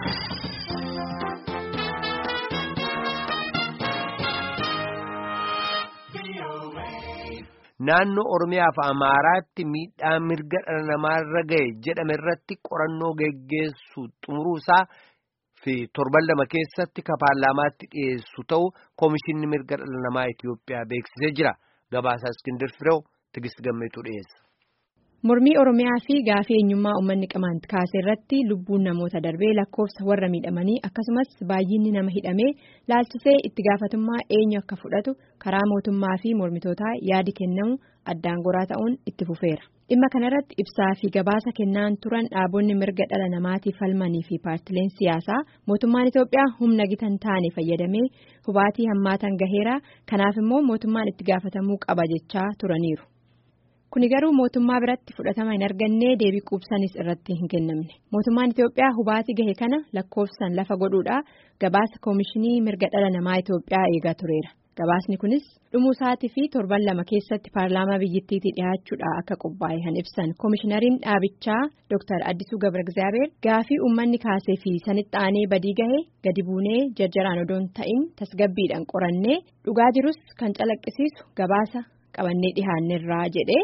Naannoo Oromiyaa fi Amaaraatti miidhaa mirga dhala namaarra gahe jedhame irratti qorannoo geggeessu xumuruusaa fi torban lama keessatti ka paarlaamaatti dhiyeessu ta'u Koomishinni mirga dhala namaa Itiyoophiyaa beeksisee jira. Gabaasaa Iskindir Fireew Tigist Gammeetu dhiyeessa. Mormii Oromiyaa fi gaafii eenyummaa uummanni qamaan kaase irratti lubbuun namoota darbee lakkoofsa warra miidhamanii akkasumas baay'inni nama hidhamee laalchisee itti gaafatummaa eenyu akka fudhatu karaa mootummaa fi mormitootaa yaadi kennamu addaan goraa ta'uun itti fufeera. Dhimma kanarratti ibsaa fi gabaasa kennaan turan dhaabonni mirga dhala namaatiif falmanii fi paartileen siyaasaa mootummaan Itoophiyaa humna gitan taane fayyadamee hubaatii hammaatan gaheera kanaaf immoo mootummaan itti gaafatamuu qaba jechaa turaniiru. Kuni garuu mootummaa biratti fudhatama hin arganne deebii quubsanis irratti hin kennamne. Mootummaan Itoophiyaa hubaatii gahe kana lakkoofsan lafa godhuudhaa gabaasa koomishinii mirga dhala namaa Itoophiyaa eegaa tureera. Gabaasni kunis dhumuu isaatii fi torban lama keessatti paarlaamaa biyyattiitii dhiyaachuudha akka qophaa'e kan ibsan koomishinariin dhaabichaa Dr. Addisuu Gabra gaafii uummanni kaasee fi sanitti aanee badii gahe gadi buunee jarjaraan odoon ta'in tasgabbiidhaan qorannee dhugaa jirus kan calaqqisiisu gabaasa qabannee dhihaannerraa jedhee.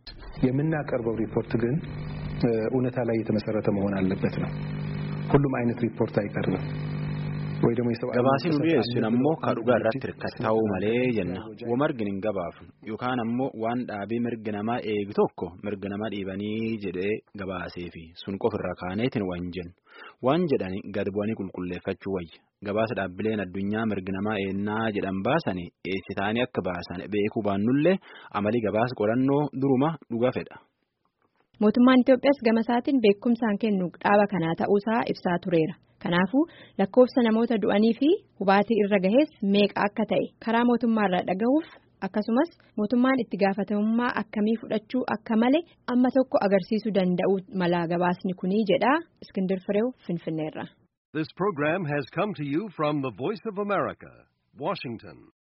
የምናቀርበው ሪፖርት ግን እውነታ ላይ የተመሰረተ መሆን አለበት ነው። ሁሉም አይነት ሪፖርት አይቀርብም ወይ ደግሞ gabaasni nu dhiyeessun ammoo ka dhugaa irratti hirkattaa'uu malee jenna wamargin hin gabaafnu yookaan ammoo waan dhaabii mirgi namaa eegu tokko mirga nama dhiibanii jedhee gabaasee fi sun qofirra kaaneetiin waan jennu waan jedhani gad bu'anii qulqulleeffachuu wayya gabaasa dhaabbileen addunyaa mirgi namaa eennaa jedhan baasanii eessitaanii akka baasan beekuu baannullee amalii gabaasa qorannoo duruma dhuga fedha. Mootummaan Itoophiyaas gama isaatiin beekumsaan kennu dhaaba kanaa ta'uusaa ibsaa tureera. Kanaafuu lakkoofsa namoota du'anii fi hubaatii irra gahees meeqa akka ta'e karaa mootummaarraa dhagahuuf akkasumas mootummaan itti gaafatamummaa akkamii fudhachuu akka male amma tokko agarsiisuu danda'u mala gabaasni kunii jedha Iskindir Fireew Finfinneerra. This program has come to you from the Voice of America, Washington.